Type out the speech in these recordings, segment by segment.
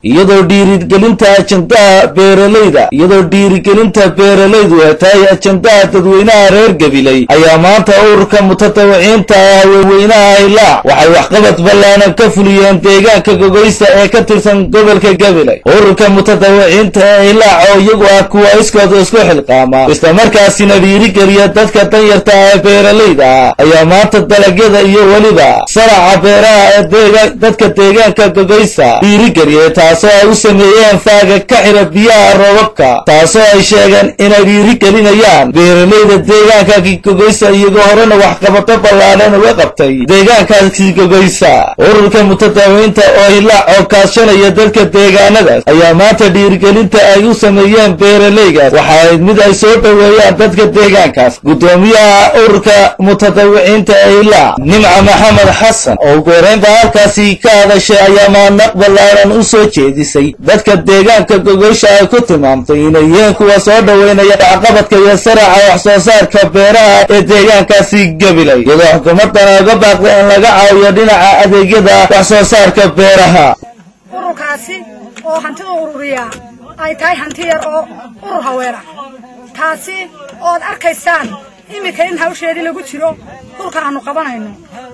iyadoo dhiirigelinta ajandaha beeralayda iyadoo dhiirigelinta beeralaydu ay tahay ajandaha dadweynaha reer gabiley ayaa maanta ururka mutatawiciinta ah waweynaha hilaac waxay waxqabad ballaanan ka fuliyeen deegaanka gogoysa ee ka tirsan gobolka gabiley ururka mutatawiciinta ee hilaac oo iyagu ah kuwa iskooda isku xilqaama islamarkaasina dhiirigeliya dadka danyarta ah ee beeralayda ah ayaa maanta dalagyada iyo weliba saraca beeraha ee dadka deegaanka gogoysa dhiirigeliyay taasoo ay u sameeyeen faaga ka xira biyaha roobabka taasoo ay sheegeen inay dhiirigelinayaan beeralayda deegaanka gogoysa iyagoo horena waxqabato ballaadhan uga qabtay deegaankaasi gogoysa ururka mutadaawiinta oo hilaac oo kaashanaya dadka deegaanadaas ayaa maanta dhiirigelinta ay u sameeyeen beeralaygaas waxa ayd mid ay soo dhoweeyaan dadka deegaankaas guddoomiyaha ururka mutadawiciinta ee hilaac nimca maxamed xasan oo ugu horeynta halkaasi ka hadashay ayaa maanaq ballaaran u soo jeedisay dadka deegaanka gogoysha ay ku tilmaamtay inay yihiin kuwa soo dhoweynaya waxqabadka iyo saraca wax soo saarka beeraha ee deegaankaasi gabilay iyadoo xukuumadana uga baaqday in laga caawiyo dhinaca adeegyada wax soo saarka beeraha ururkaasi oo hantida ururiya ay tahay hanti yar oo urur haweena taasi ood arkaysaan iminka in hawsheedii lagu jiro dhulka aanu qabanayno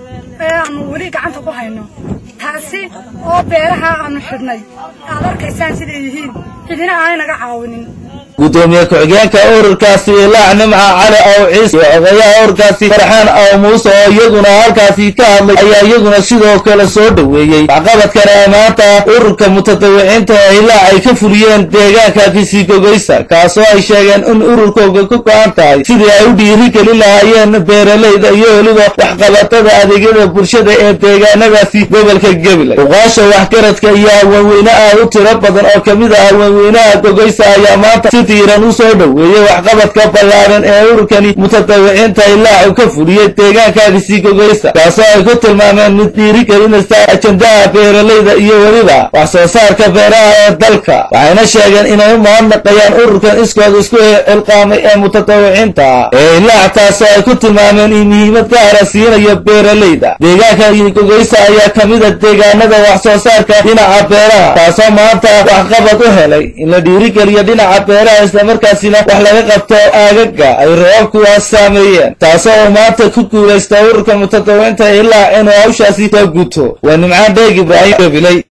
ee aanu weli gacanta ku hayno taasi oo beeraha aanu xidhnay aad arkaysaan siday yihiin cidina aanay naga caawinin gudoomiye ku-xigeenka ururkaasi ilaac nimca cali aw ciise iyo odayaha ururkaasi farxaan aw muuse oo iyaguna halkaasi ka hadlay ayaa iyaguna sidoo kale soo dhoweeyey waxqabadkana ee maanta ururka mutadawiciinta ee hilaac ay ka fuliyeen deegaanka kisigogoysa kaasoo ay sheegeen in ururkooga ku go-an tahay sidii ay u dhiirigelin lahaayeen beeralayda iyo weliba waxqabatada adeegyada bulshada ee deegaanadaasi gobolka gabiley uqaasha waxgaradka iyo haweenweyne aad u tiro badan oo kamid ah haweenweynaha gogoysa ayaa maanta diiran u soo dhoweeyey waxqabadka ballaaran ee ururkani mutadawiciinta hilaacu ka fuliyey deegaankaagisi gogoysa kaasoo ay ku tilmaameen mid dhiirigelinaysa ajandaha beeralayda iyo weliba wax soo saarka beeraha ee dalka waxayna sheegeen inay u mahadnaqayaan ururkan iskooda isku xilqaamay ee mutadawiciinta ah ee hilaac taasoo ay ku tilmaameen in muhiimad gaara siinayo beeralayda deegaanka gogoysa ayaa kamida deegaanada wax soo saarka dhinaca beeraha taasoo maanta waxqabad u helay in la dhiirigeliyo dhinaca beeraha islamarkaasina wax laga qabto aagaga ay roobabkuwaas saameeyeen taasoo uu maanta ku guulaysta ururka mutadawiciinta ilaa inuu hawshaasi soo guto waa nimcaan dheeg ibraahim gabiley